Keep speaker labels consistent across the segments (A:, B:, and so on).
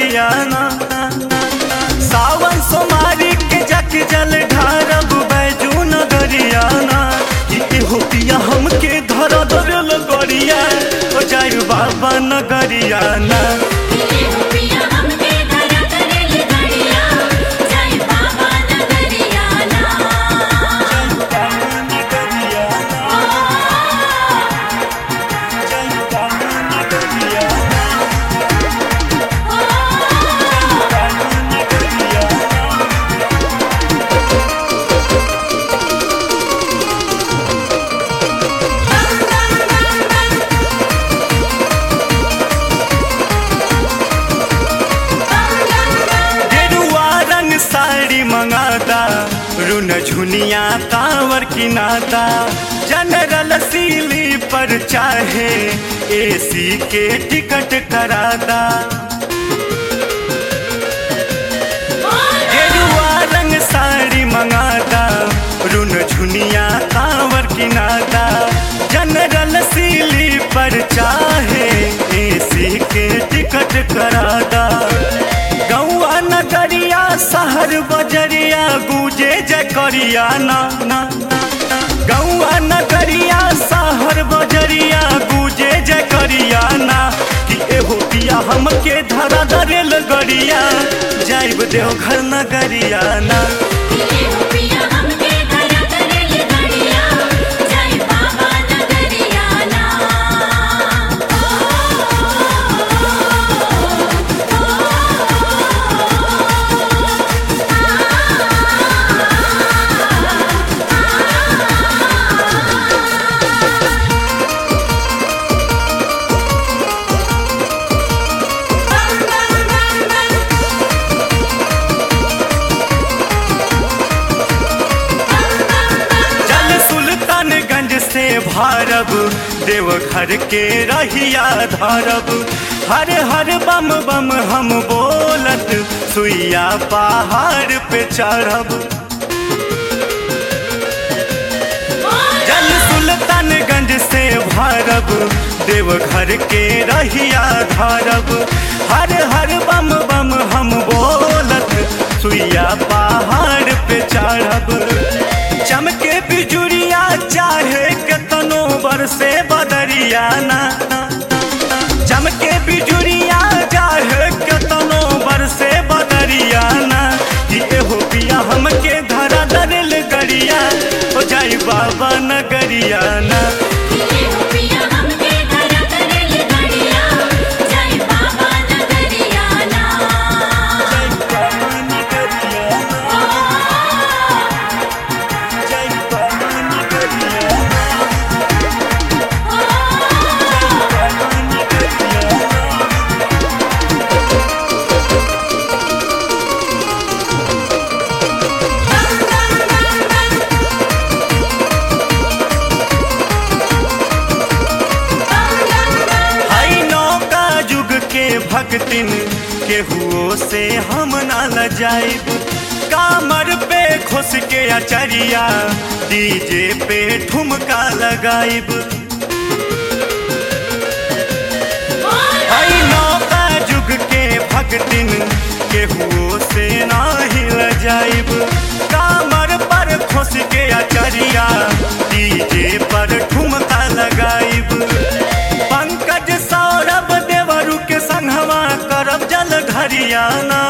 A: नगरियाना सावन सोमारी के जक जल ढारब बैजू नगरियाना कि हो पिया हमके धर धर लगरिया ओ जाय बाबा नगरियाना
B: ये हो पिया हमके धरा करेल गड़िया जय बाबा नगरिया ना
A: गेरुआ रंग साड़ी मंगाता रुन झुनिया कांवर किनाता जनरल सीली पर चाहे एसी के टिकट कराता गेरुआ रंग साड़ी मंगाता रुन झुनिया कांवर किनाता जनरल सीली पर चाहे एसी के टिकट कराता गौआ नगरिया शहर बजरिया गूंजे जकरिया ना ना गौआ नगरिया शहर बजरिया गूंजे जकरिया ना कि एहो पिया हमके धरा दरेल गरिया जाइब देवघर नगरिया ना
B: ये हो पिया हमके धरा करेल गड़िया जय बाबा नगरिया ना
A: जल सुल्तानगंज से भारब देवघर के रहिया धारब हर हर बम बम हम बोलत सुइया पहाड़ पे चढ़ब जल सुल्तानगंज से भारब देवघर के रहिया धारब हर हर बम बम हम बोलत सुइया पहाड़ पे चढ़ब चमके बिजुरिया चाहे केतनो बरसे बदरिया ना चमके बिजुरिया चाहे केतनो बरसे बदरिया ना कि एहो पिया हमके धरा दरेल गरिया हो जाई बाबा नगरिया ना
B: ये हो पिया हमके धरा करेल गड़िया जय बाबा नगरिया ना
A: हई नौका युग के भक्तिन केहुओ से हम ना लजाइब कामर पे खुश के अचरिया डीजे पे ठुमका लगाइब हई नौका युग के भक्तिन केहुओ से नाही लजाइब कामर पर खुश के अचरिया डीजे पर ठुमका लगाइब पंकज सौरभ देवरु के संगवा करब जल घरियाना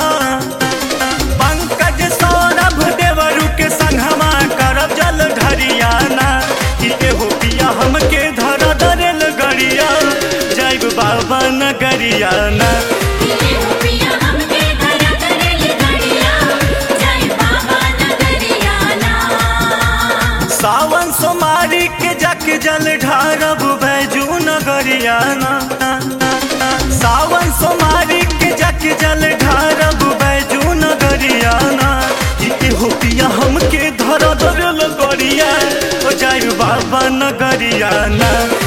A: पंकज सौरभ देवरु के संगवा करब जल घरियाना कि एहो पिया हमके धर दरेल गरिया जैब बाबा नगरियाना
B: ये हो पिया हमके धरा करेल गड़िया जय बाबा नगरिया ना
A: सावन सोमारी के जक जल ढारब बैजू नगरियाना सावन सोमारी के जक जल ढारब बैजू नगरियाना कि हो पिया हमके धर धर लगरिया ओ जाय बाबा नगरियाना